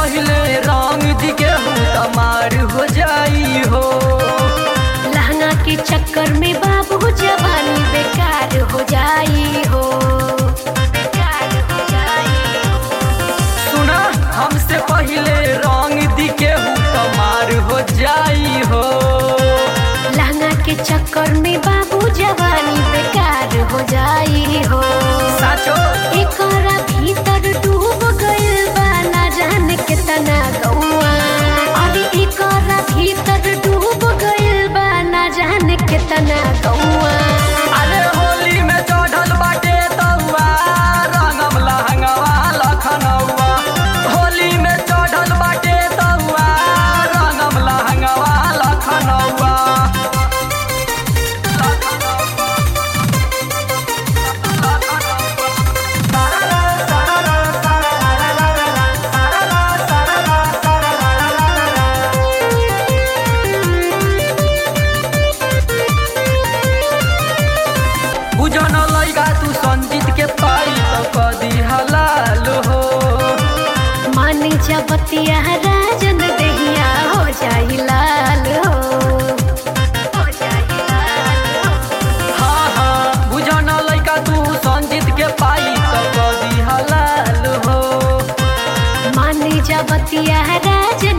पहले रंग दी गेहूं तमार हो जाई हो लहंगा के चक्कर में बाबू जवानी बेकार हो जाई हो बेकार हो जाई हो सुना हमसे पहले रंग दी गेहूं तमार हो जाई हो लहंगा के चक्कर में बाबू जवानी बेकार हो जाई हो साचो एकरा भीतर डूब गइल बा ना जाने कितना गौआ अरे एकरा भीतर डूब गइल बा ना जाने कितना गौआ अरे होली में चढ़ल बाटे तौआ रंगम लहंगवा लखनऊआ होली में चढ़ल बाटे तौआ रंगम लहंगवा लखनऊआ बुझन लैगा तू संजीत के ताई तो कदी हलाल हो मानी जबतिया राजन देहिया हो जाई लाल हो हो जाई लाल हो। हाँ हाँ बुझन लैगा तू संजीत के पाई तो कदी हलाल हो मानी जबतिया राजन